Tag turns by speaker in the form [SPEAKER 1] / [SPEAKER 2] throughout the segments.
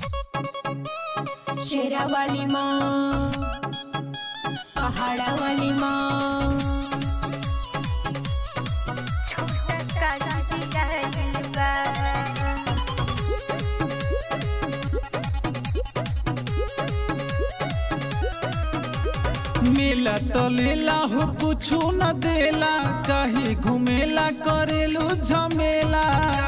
[SPEAKER 1] शेरा वाली माँ पहाड़ा वाली माँ
[SPEAKER 2] मेला तो लेला हो कुछु न देला कहीं घुमेला करेलू झमेला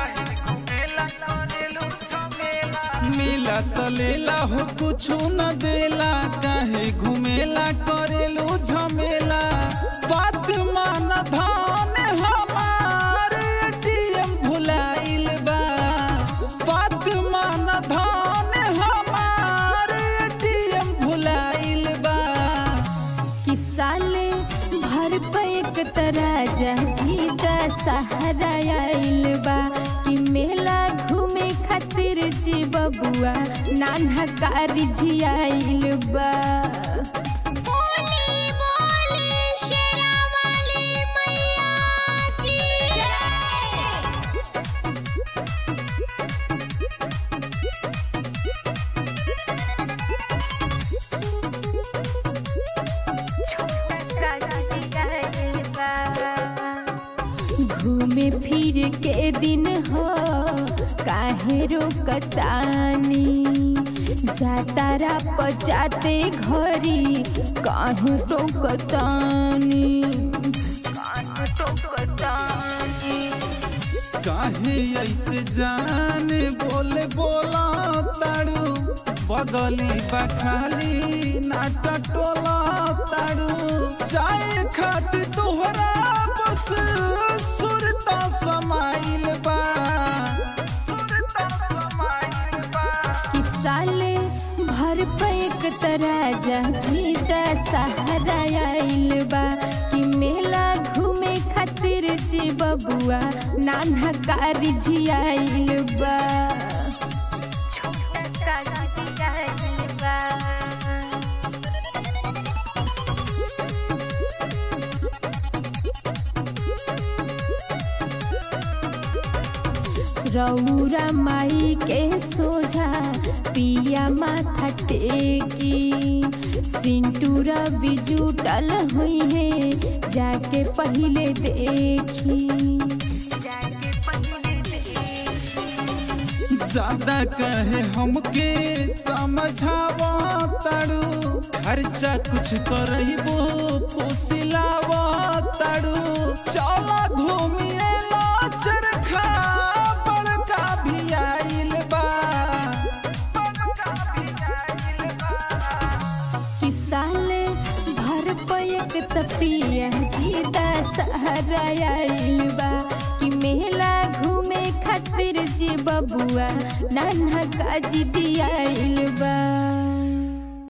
[SPEAKER 2] मेला तो लेला हो कुछु न देला कहीं घुमेला करेलू झमेला बात मान धान हमार एटीएम भुलाइल बा बात मान धान हमार एटीएम भुलाइल बा
[SPEAKER 1] कि साले भर पे एक तराजा जीता सहारा आइल बा कि मेला घूमे खातिर जी बबुआ नान्हा कारी जी आइल बा घूमे फिर के दिन हो काहे रोकतानी जातारा पजाते घरी काहे रोकतानी
[SPEAKER 2] काहे ऐसे जान बोले बोला ताड़ू बगली बखाली नाटा टोला ताड़ू चाय खाती तोहरा बस सुरता समाइल बा
[SPEAKER 1] कि साले भर पे एक तराजा जीता सहारा आइल बा कि मेला घूमे खातिर जी बबुआ नान्हा कारी जी आइल बा रौरा माई के सोझा पिया माथा टेकी सिंटूरा बिजुटल हुई है जाके पहले देखी
[SPEAKER 2] ज्यादा कहे हमके समझावा ताड़ू खर्चा कुछ करबो फुसिलावा ताड़ू चला घूमिए ला चरखा बड़का भी आइल बा
[SPEAKER 1] कि साले भर पयक तपिया जीदा सहारा आइल बा कि मेला घूमे खातिर जी बबुआ नान्हा काजी दियाइल बा